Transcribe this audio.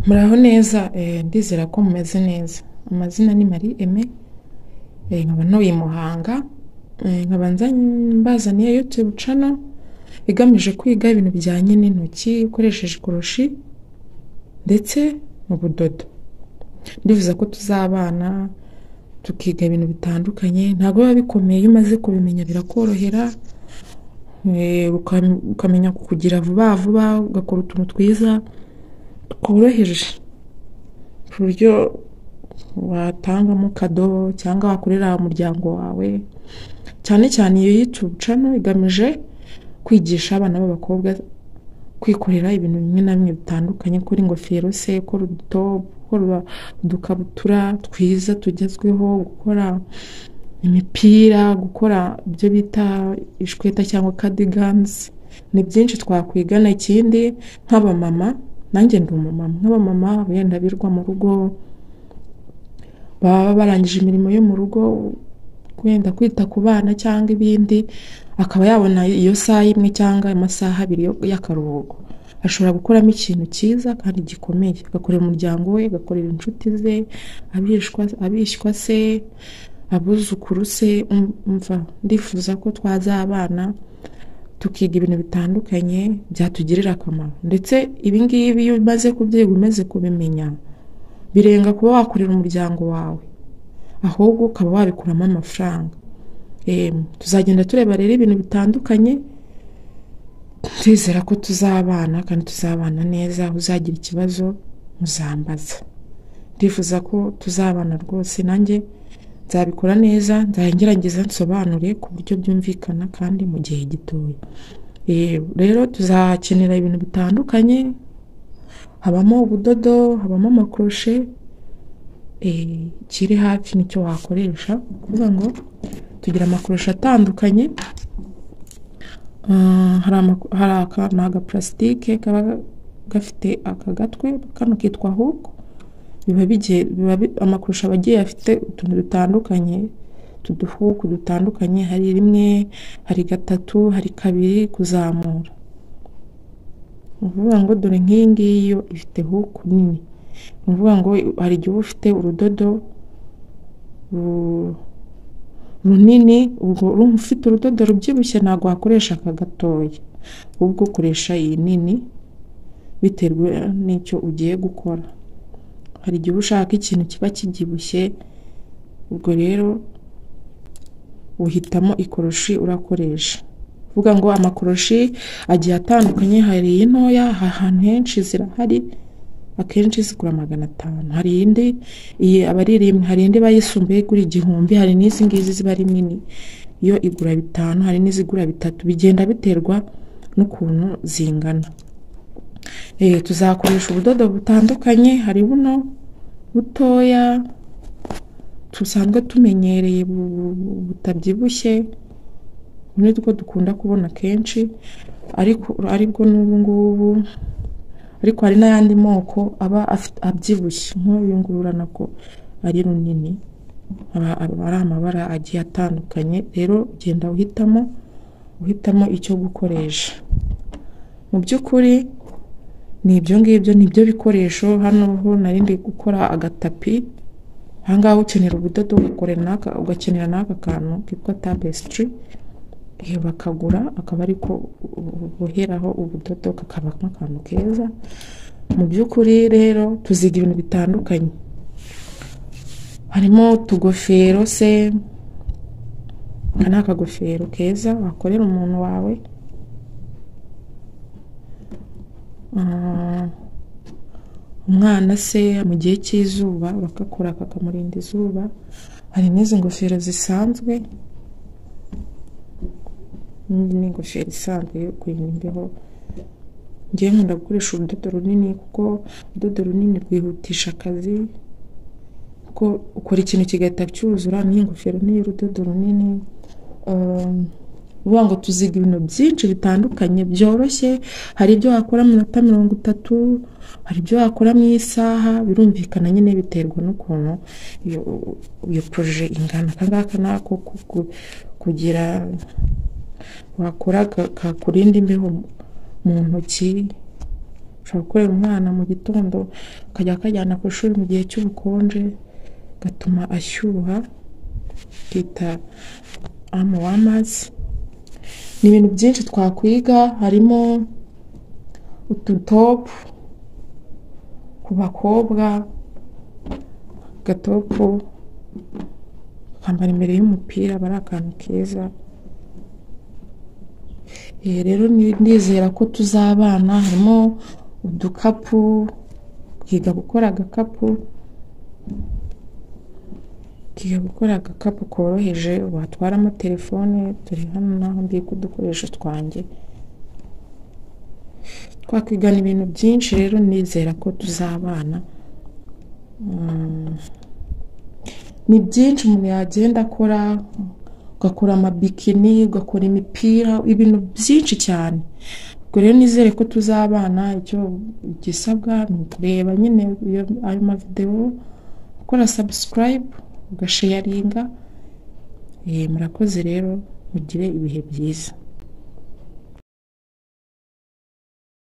muraho neza eh, ndizera ko mumeze neza amazina ni marie aime eh, nkaba ntuye i muhanga eh, nkaba nza- mbazaniye youtube channel igamije kwiga ibintu bijyanye n'intoki ukoresheje ikoroshi ndetse n'ubudodo ndifuza ko tuzabana tukiga ibintu bitandukanye ntabwo biba bikomeye iyo umaze kubimenya birakorohera eh, ukam- ukamenya kukugira vuba vuba ugakora utuntu twiza tworoheje ku buryo watangamo kadobo cyangwa wakorera umuryango wawe cyane cyane iyo YouTube channel igamije kwigisha abana b'abakobwa kwikorera ibintu bimwe na bimwe bitandukanye gukora ingofero se gukora uduto gukora udukabutura twiza tugezweho gukora imipira gukora ibyo bita ishweta cyangwa cardigans ni byinshi twakwigana ikindi nk'abamama nanjye ndi umumama nk'abamama wenda birwa mu rugo baba barangije imirimo yo mu rugo wenda kwita ku bana cyangwa ibindi akaba yabona iyo saha imwe cyangwa amasaha abiri yo- y'akaruhuko ashobora gukoramo ikintu cyiza kandi gikomeye agakorera umuryango we agakorera inshuti ze abishwa- abishywa se abuzukuru se um- umva ndifuza ko twazabana tukiga ibintu bitandukanye byatugirira akamaro ndetse ibingibi iyo umaze kubyiga umaze kubimenya birenga kuba wakorera umuryango wawe ahubwo ukaba wabikuramo amafaranga Em, tuzagenda tureba rero ibintu bitandukanye ndizera ko tuzabana kandi tuzabana neza uzagira ikibazo muzambaza ndifuza ko tuzabana rwose nanjye nzabikora neza nzagerageza nsobanure ku buryo byumvikana kandi mu gihe gitoya Eh, rero tuzakenera ibintu bitandukanye habamo ubudodo habamo amakoroshe eh, ikiri hafi nicyo wakoresha ni ukuvuga ngo tugira amakoroshe atandukanye Ah, hari amako- hari aka ni agaparasitike kaba gafite aka gatwe kano kitwa huku biba bigiye biba bi- amakurusha aba agiye afite utuntu dutandukanye tuduhuku dutandukanye hari rimwe hari gatatu hari kabiri kuzamura ni ukuvuga ngo dore nk'iyi ngiyi yo ifite huku nini ni ukuvuga ngo hari igihe uba ufite urudodo ru- runini ubwo urumva ufite urudodo rubyibushye ntabwo wakoresha aka gatoya ahubwo ukoresha iyi nini biterwa n'icyo ugiye gukora hari igihe uba ushaka ikintu kiba kibyibushye ubwo rero uhitamo ikoroshi urakoresha uvuga ngo amakoroshi agiye atandukanye hari iyi ntoya aha ahantu henshi zirahari akenshi zigura magana atanu hari indi iyi aba ari rimwe hari indi iba yisumbuye igura igihumbi hari n'izi ngizi ziba ari nini yo igura bitanu hari n'izigura bitatu bigenda biterwa n'ukuntu zingana Eh, tuzakoresha ubudodo butandukanye hari buno butoya dusanzwe tumenyereye bu- bu- bu- butabyibushye ni two dukunda kubona kenshi ariko aribwo n'ubu ngubu ariko hari n'ayandi moko aba afit- abyibushye nk'uyu ngururana ko ari runini aba aba ari amabara agiye atandukanye rero ugenda uhitamo uhitamo icyo gukoresha mu by'ukuri ni ibyo ngibyo ni byo bikoresho hano ho nari ndi gukora agatapi aha ngaha ukenera ubudodo ugakorera n'aka ugakenera n'aka kantu kitwa tapestry eh, bakagura akaba ariko boheraho ubudodo kakaba nk'akantu keza mu by'ukuri rero tuziga ibintu bitandukanye harimo utugofero se aka ni akagofero keza wakorera umuntu wawe Ah, umwana se mu gihe cy'izuba bakakora kakamurinda izuba hari n'izi ngofero zisanzwe n'indi ni ingofero isanzwe yo kurinda imbeho ngewe nkunda gukoresha urudodo runini kuko urudodo runini rwihutisha akazi kuko ukora ikintu kigahita cyuzura n'iyi ngofero n'iyi rudodo runini Um, uvuga ngo tuziga ibintu byinshi bitandukanye byoroshye hari ibyo wakora mu minota mirongo itatu hari ibyo wakora mu isaha birumvikana nyine biterwa n'ukuntu iyo iyo poroje ingana aka ngaka ni ako ku- ku- kugira wakora ka- kakurinda imbeho mu ntoki ushobora gukorera umwana mu gitondo akajya akajyana ku ishuri mu gihe cy'ubukonje gatuma ashyuha twita amu wamazi ni ibintu byinshi twakwiga harimo ututopu ku bakobwa agatopu bakambara imbere y'umupira aba ari akantu keza Eh, rero ni- ndizera ko tuzabana harimo udukapu twiga gukora agakapu twiga gukora agakapu koroheje watwaramo telefone turi hano naho mbika udukoresho twanjye twakwigana ibintu byinshi rero nizera ko tuzabana Mm. ni byinshi umuntu yagenda akora ugakora amabikini ugakora imipira ibintu byinshi cyane ubwo rero nizere ko tuzabana icyo gisabwa ni ukureba nyine iyo- ayo mavidewo gukora sabusikarayibu ugasheyaringa Eh, murakoze rero mugire ibihe byiza